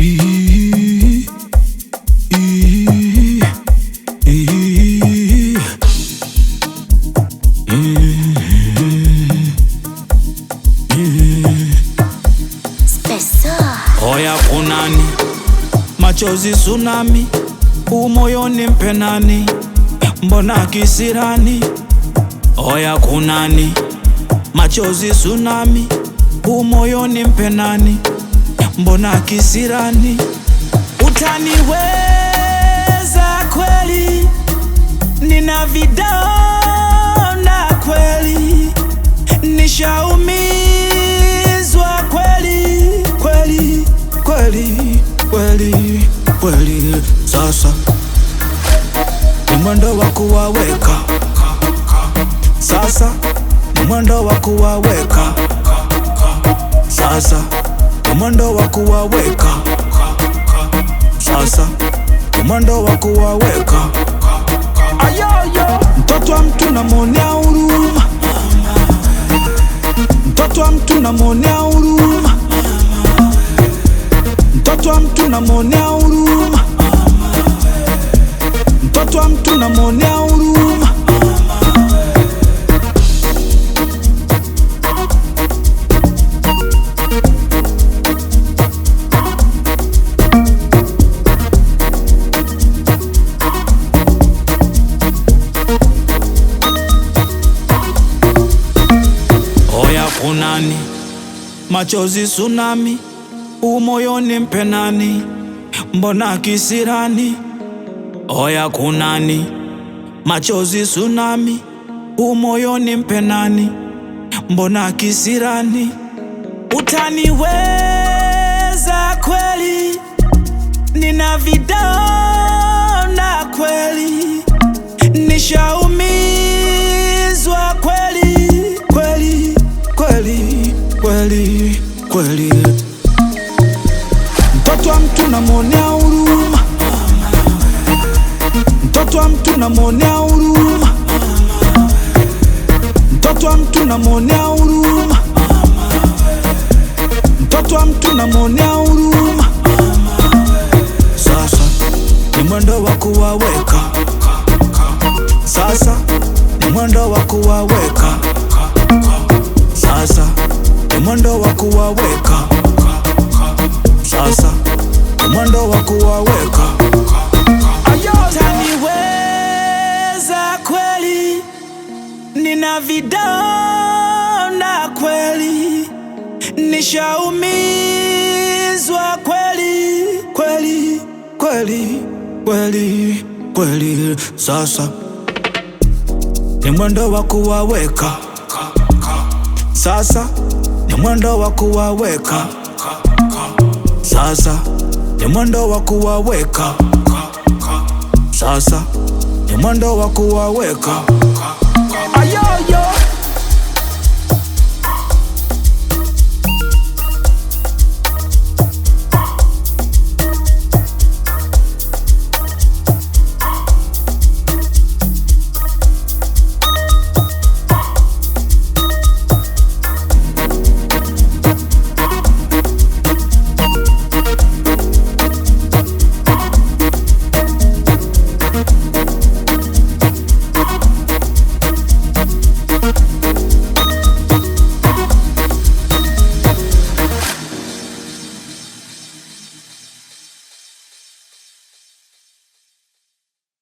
Ii, ii, ii, Spesa. Oya kunani, machozi tsunami, umoyoni mpenani, mbona kisirani? Oya kunani, machozi tsunami, umoyoni mpenani, mbona kisirani? Utaniweza kweli, nina vidonda kweli, nishaumizwa kweli kweli kweli kweli kweli. Sasa ni mwendo wa kuwaweka, sasa ni mwendo wa kuwaweka, sasa ni mwendo wa kuwaweka, sasa ni mwendo wa kuwaweka. Ayoyo, mtoto wa mtu namwonea huruma, mtoto wa mtu namwonea huruma, mtoto wa mtu namwonea huruma, mtoto wa mtu namwonea huruma. Oya kunani, machozi tsunami, umoyoni mpenani, mbona kisirani? Oya kunani, machozi tsunami, umoyoni mpenani, mbona kisirani? Utaniweza kweli, nina vidonda kweli, nishaumizwa kweli kweli kweli kweli kweli. Mtoto wa mtu namwonea huruma, mtoto wa mtu namwonea huruma, mtoto wa mtu namwonea huruma, mtoto wa mtu namwonea huruma. Sasa ni mwendo wa kuwaweka, sasa ni mwendo wa kuwaweka, sasa ni mwendo wa kuwaweka, sasa ni mwendo wa kuwaweka. Utaniweza kweli, nina vidonda kweli, nishaumizwa kweli kweli kweli kweli kweli. Sasa ni mwendo wa kuwaweka, sasa ni mwendo wa kuwaweka, sasa ni mwendo wa kuwaweka, sasa ni mwendo wa kuwaweka.